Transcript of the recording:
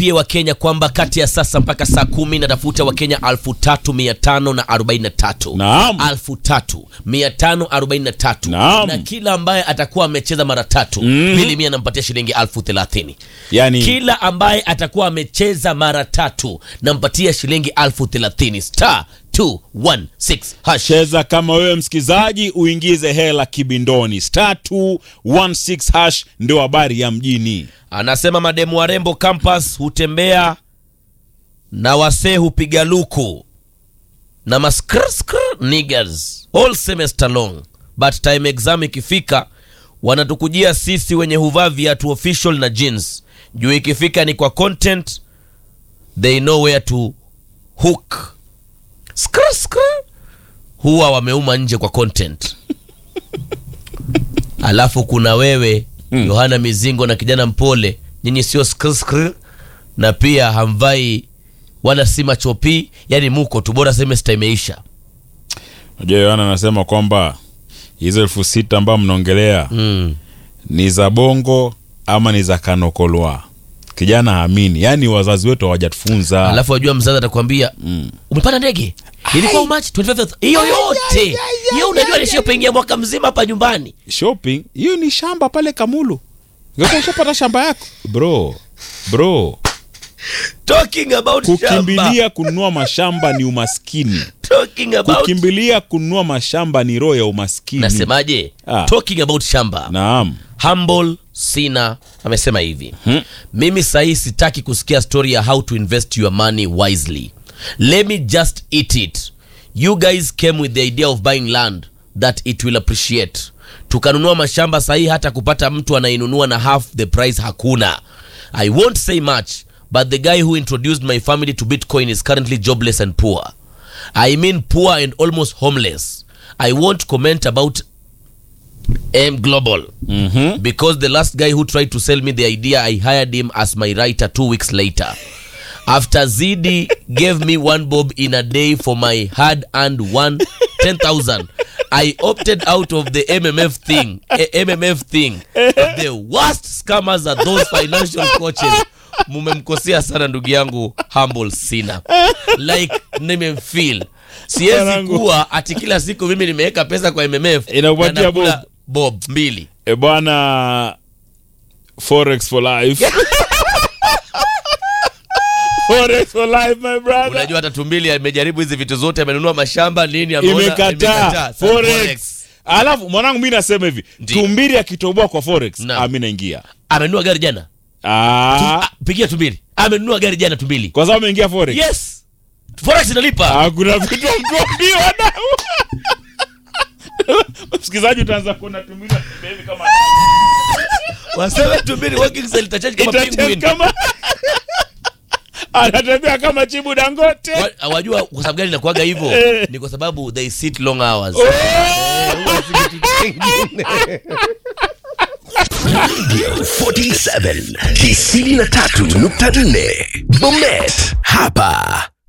pia wakenya kwamba kati ya sasa mpaka saa kumi natafuta wakenya alfu tatu mia tano na arobaini na tatu Naam. alfu tatu mia tano arobaini na tatu Naam. na kila ambaye atakuwa amecheza mara tatu Mhm. pili mia nampatia shilingi alfu thelathini yani kila ambaye atakuwa amecheza mara tatu nampatia shilingi alfu thelathini star 216 hash cheza kama wewe msikizaji uingize hela kibindoni star 216 hash ndio habari ya mjini anasema mademu warembo campus hutembea na wasee hupiga luku na maskrskr niggers all semester long but time exam ikifika wanatukujia sisi wenye huvaa viatu official na jeans juu ikifika ni kwa content they know where to hook skr skr huwa wameuma nje kwa content alafu kuna wewe Hmm. yohana mizingo na kijana mpole nyinyi sio skr skr na pia hamvai wala si machopi yani muko tu bora semesta imeisha najua yohana anasema kwamba hizo elfu sita ambayo mnaongelea mm. ni za bongo ama ni za kanokolwa kijana haamini yaani wazazi wetu hawajatufunza alafu wajua mzazi atakwambia mm. umepanda ndege ilikuwa umachi 25,000. hiyo yote hiyo unajua nishiyopengia mwaka mzima hapa nyumbani shopping hiyo ni shamba pale kamulu Ungekuwa ushapata shamba yako bro bro talking about shamba. kukimbilia kununua mashamba ni umaskini talking about kukimbilia kununua mashamba ni roho ya umaskini nasemaje Ah. talking about shamba naam humble sina amesema hivi Hmm. mimi sahii sitaki kusikia story ya how to invest your money wisely let me just eat it you guys came with the idea of buying land that it will appreciate tukanunua mashamba sahii hata kupata mtu anainunua na half the price hakuna i won't say much but the guy who introduced my family to bitcoin is currently jobless and poor i mean poor and almost homeless i won't comment about m global mm-hmm. because the last guy who tried to sell me the idea i hired him as my writer two weeks later after zidi gave me one bob in a day for my hard earned one 10000 i opted out of the mmf thing eh, mmf thing the worst scammers are those financial coaches mumemkosea sana ndugu yangu humble sina like nimemfeel siwezi Mwanangu. kuwa ati kila siku mimi nimeweka pesa kwa mmf Inakupatia na nakula bob. bob mbili e bwana forex for life forex for life my brother unajua hata tumbili amejaribu hizi vitu zote amenunua mashamba nini ameona imekataa Sasa forex alafu mwanangu mi nasema hivi Ndi. tumbiri akitoboa kwa forex Naam. ah, mi naingia amenunua gari jana ah, Ah, pigia tumbili amenunua gari jana tumbili kwa sababu ameingia forex yes forex inalipa Ah, kuna vitu mtuambiwa na msikilizaji utaanza kuona tumbiri anatembea hivi kama waseme tumbili working cell itachange kama Itachange penguin kama anatembea kama chibu dangote Wa- wajua kwa sababu gani inakuwaga hivyo Eh. ni kwa sababu they sit long hours Oh! Huwa si kitu kingine. Radio 47 93.4 Bomet hapa